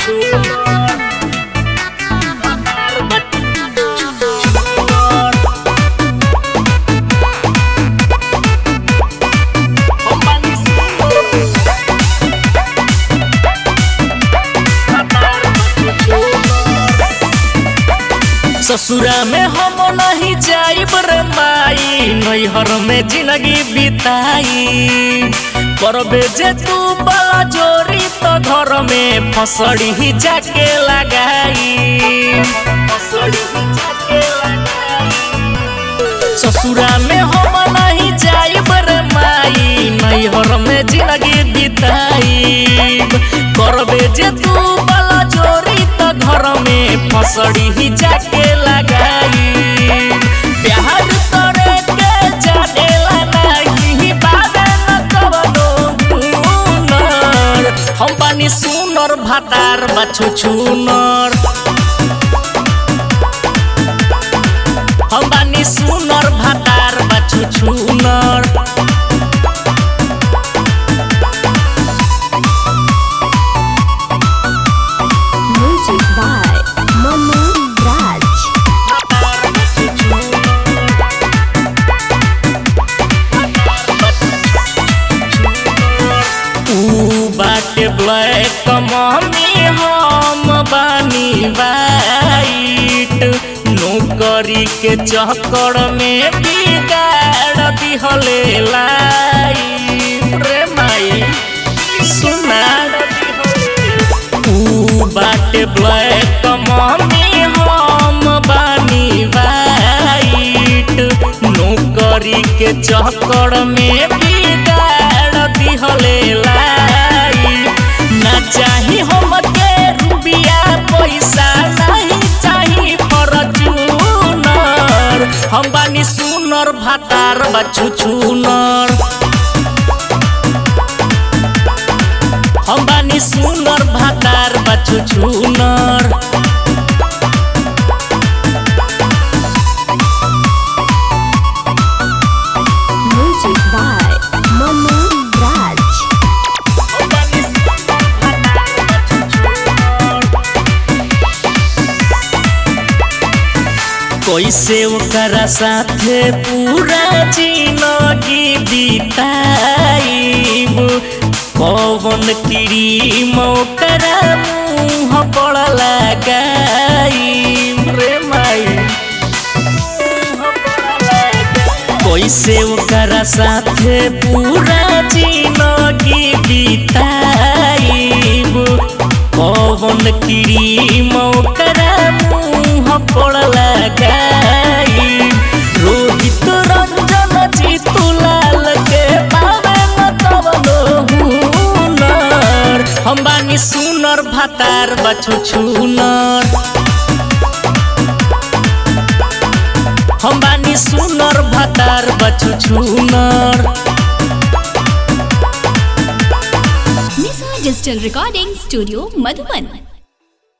ससुरा में हम नहीं जाइब रे माई नैहर में जिंदगी बिताई करबे जे तू बला जोरी तो घर में फसड़ी ही जाके लगाई फसड़ी ही जाके लगाई ससुरा में हम नहीं जाइब रे माई नैहर में जिंदगी बिताई करबे जे तू बला जोरी तो घर में फसड़ी ही जाके लगाई प्यार करे के जानेला नहीं बाबे न कवनो हुनर हम बानी सुनर भातार बाछु छुनर हम बानी सुनर भातार बाछु छुनर Music by Manu Raj. ऊ बाटे ब्लैक मम्मी हम बानी वाइट नौकरी के चक्कर में बिगाड़ दिहले लाइफ रे माई सुना ऊ बाटे ब्लैक मम्मी हम बानी वाइट नौकरी के चक्कर में बिगाड़ दिहले लाइफ ना चाही हमके रुपया पैसा नहीं चाही फॉर्च्यूनर हम बानी सुनर भातार बच्चू छुनर हम बानी सुनर भातार बच्चू छुनर Music by Manu Raj. कैसे ओकरा साथे पूरा जिंदगी बिताइब कौन क्रीम ओकरा मुँह पर लगाइब रे माई कैसे ओकरा साथे पूरा जिंदगी बिताइब कौन क्रीम ओकरा मुँह पर लगाइब रोहित रंजन जीतू लाल के पावे न तवनो हुनर हम बानी सुनर भातार बछु छुनर हम बानी सुनर भातार बछु छुनर Nisa Digital Recording Studio, Madhuban.